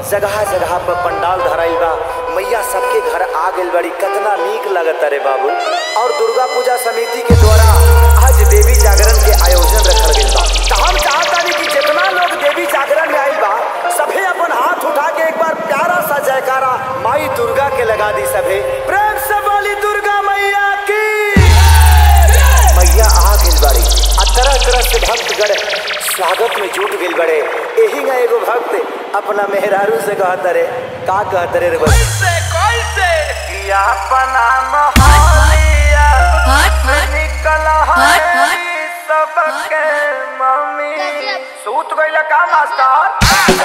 जगह जगह पर पंडाल धराइल बा मैया सबके घर आ गइल बड़ी कितना नीक लगता रे बाबू और दुर्गा पूजा समिति के द्वारा आज देवी जागरण के आयोजन रखल गइल बा त हम चाहतानी कि जितना लोग देवी जागरण में आइल बा सभे अपन हाथ उठा के एक बार प्यारा सा जयकारा माई दुर्गा के लगा दी सभे प्रेम से बोली दुर्गा मैया की मैया आ गइल बाड़ी आ तरह तरह से भक्तगण स्वागत में जुट गइल बड़े एही ना एगो भक्त अपना मेहरारू से कहत रे का कहत रे रे बस कैसे कैसे कि अपना मोहलिया हट हट निकल हट, हट। सबके मम्मी गजब। सूत गइल का मास्टर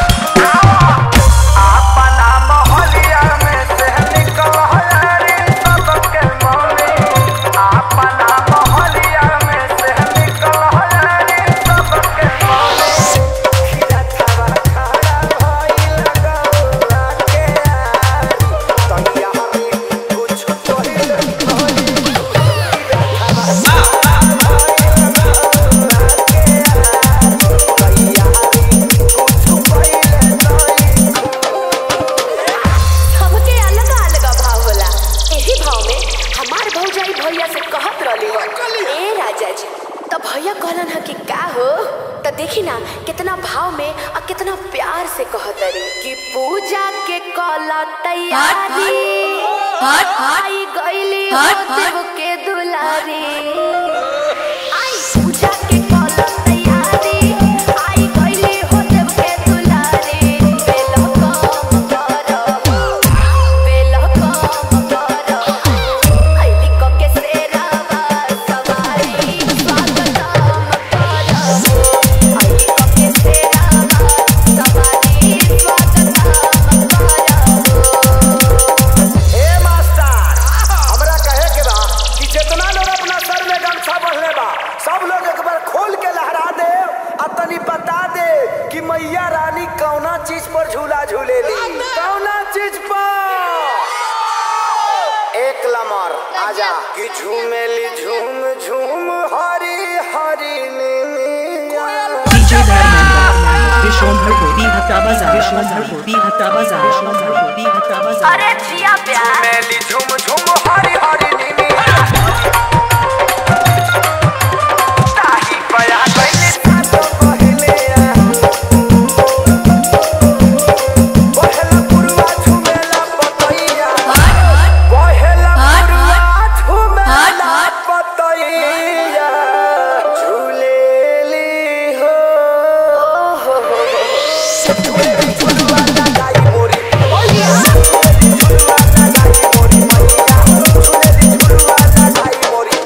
अपना मोहलिया में से निकल रे सबके मम्मी अपना मोहलिया में से निकल रे सबके मम्मी खिलतवा खड़ा भइल गौला के आरी तैया रे कुछ तोहिल हमके अलग अलग भाव होला एही भाव में हमार भौजाई भैया से कहत रहली हो ए राजा जी तो भैया कहलन ह कि का हो तो देखी ना कितना भाव में और कितना प्यार से कहत रे कि पूजा के कला तैयारी हट, हट। आई गईली हट, हट। देव के दुलारी आई पूजा के कला तैयारी आई गईली हो देव के दुलारी बेलो कम करो बेलो कम करो आईली को के सेरावा सवारी स्वागतम करो आईली को के सेरावा सवारी स्वागतम करो ए मास्टर हमरा कहे के बा कि जितना लोग अपना सर में गमछा बंधले बा सब लोग एक बार खोल के लहरा दे आ तनी बता दे कि मैया रानी कौना चीज पर झूला झूलेली कौना चीज पर एक लमर आजा कि झूमेली झूम झूम हरी हरी नीमिया DJ Dharmendra, Vishwamhar Kodi Hatta Bazaar, Vishwamhar Kodi Hatta Bazaar, Vishwamhar Kodi Hatta Bazaar. अरे जिया प्यार मेली झुम झुम हरी हरी नीमी ताही पया गइले सातो पहिले पहला पुरवा झुमेला पतैया पहला पुरवा झुमेला पतैया झूलेली हो झूलेली झुलवा लगाई मोरी मैया झुलवा लगाई मोरी मैया झूलेली झुलवा लगाई मोरी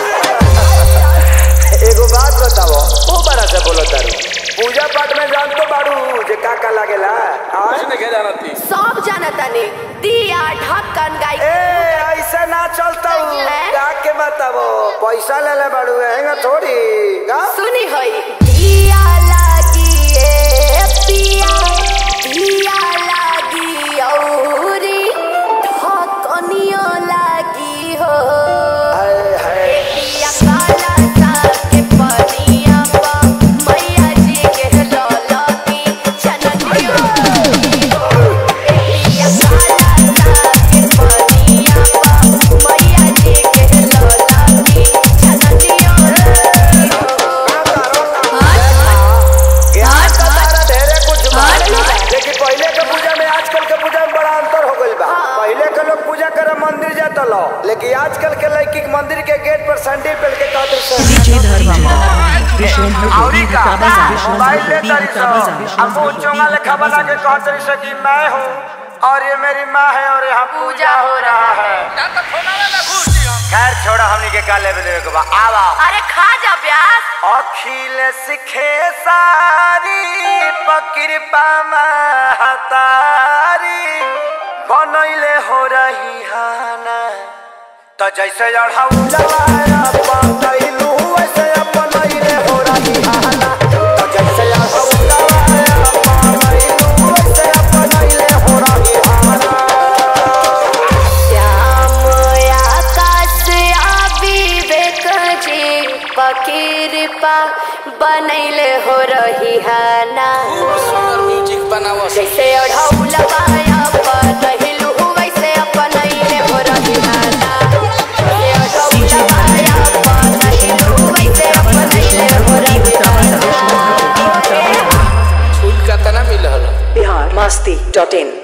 एगो बात बताओ ओ बड़ा से बोलो तारू पूजा पाठ में जान तो बाड़ू जे का का लागेला हाँ? उसने क्या जाना थी सब जानता ने दिया ढक्कन गाई ए ऐसे ना चलता हूँ का के बताओ पैसा ले ले बाड़ू हैंगा थोड़ी का सुनी होई दिया लागी ए पिया दिया लागी औरी ढक्कनियो लागी हो हाय हाय पिया काला सा के पनिया पा मैया जी के लौला की चननियो लागी हो पिया काला सा के पनिया पा मैया जी के लौला की चननियो लागी हो ज्ञान का तारा ढेरे कुछ बा। हाँ। लेकिन पहले के पूजा में आजकल के पूजा में बड़ा अंतर हो गइल बा पहले के लोग पूजा करे मंदिर जाता लो लेकिन आजकल के लड़की के मंदिर के गेट पर सैंडल पहन के कहते हैं DJ Dharmendra, Vishwamhar Kodi Hatta Bazaar, Vishwamhar mobile ले Kodi तारी Hatta Bazaar, सो अब Vishwamhar चोंगा Kodi लिखा Hatta बना के Bazaar. कहते रही सो कि मैं हूँ और ये मेरी माँ है और यहाँ पूजा हो रहा है ना तो फोना ना घुस दी हम खैर छोड़ा हमनी के का लेवे देवे के बा आवा अरे खा जा प्याज अखिल सिखे सारी पकृपा महतारी बनैले हो रही हाना त जैसे अढ़ौलवा पतैलू वैसे अपनैले हो रही हाना त जैसे अढ़ौलवा पतैलू वैसे अपनैले हो रही हाना श्याम आकाश आ विवेक जी पकीरपा बनैले हो रही है ना खूब सुंदर म्यूजिक बनावो जैसे ओढ़ौला पाया पहिलू वैसे अपन है हो रही दादा जैसे ओढ़ौला पाया पहिलू वैसे अपन है हो रही दादा छूट कतना मिलल बिहार मस्ती डॉट इन